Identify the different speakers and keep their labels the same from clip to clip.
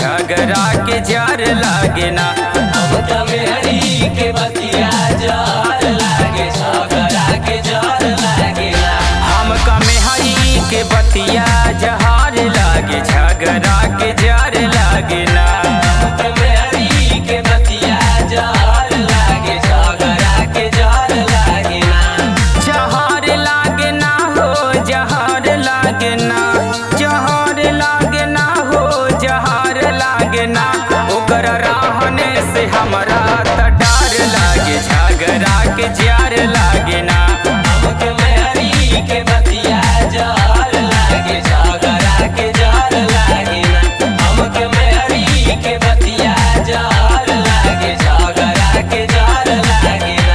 Speaker 1: झगड़ा के जार लागे ना
Speaker 2: हमका मेहरी के बतिया जार लागे झगड़ा के जार लागेला
Speaker 1: हमका मेहरी के बतिया जहार लागे झगड़ा के जार लागे ना
Speaker 2: हमका मेहरी के बतिया जार लागे झगड़ा के जार लागेला
Speaker 1: जहार लागे ना हो जहार लागे ना जहार लागे ना हो जहार लागे ना ओकर रहने से हमरा त डर लागे झगड़ा के जार लागे ना
Speaker 2: हमके मेहरी के बतिया जार लागे झगड़ा के जार लागेला हमके मेहरी के बतिया जार लागे झगड़ा के जार लागेला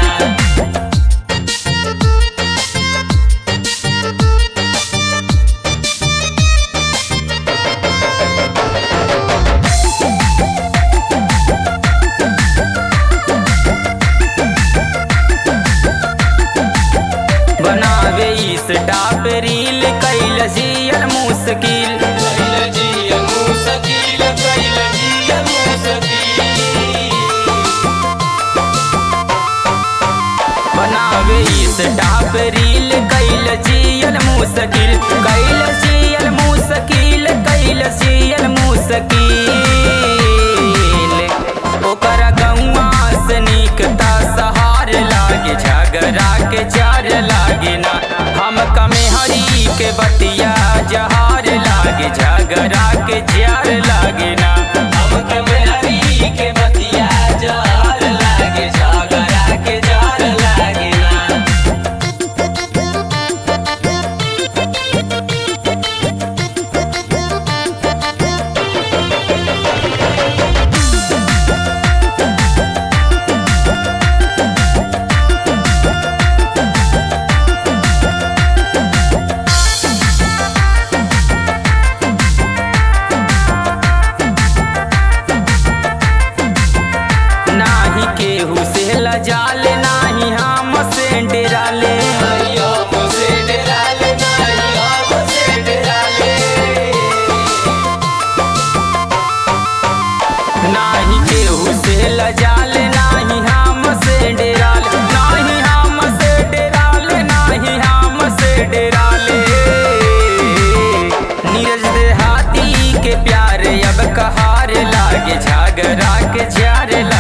Speaker 1: बनावे इस डाप रील कैल जियल मुश्किल
Speaker 2: कैल जियल मुश्किल कैल जियल मुश्किल
Speaker 1: बनावे इस डाप रील कैल जियल मुश्किल कैल जियल मुश्किल कैल जियल मुश्किल ओकर गौआ से निकता सहार लागे झगड़ा के चार लागे ना हम कमे हरी के बतिया जहार लागे झगड़ा के जार लागे ना
Speaker 2: हमके मेहरी के बतिया जार लागे झगड़ा के जार लागेला
Speaker 1: नाही केहू से लजाले नाही हम से डेराले
Speaker 2: नैया मुझसे डराले नैया मुझसे डराले
Speaker 1: नाही केहू से लजाले नाही हम से डेराले नाही हम से डेराले नाही हम से डेराले नीरज देहाती के प्यार अब कहार लागे झगड़ा के जार लागे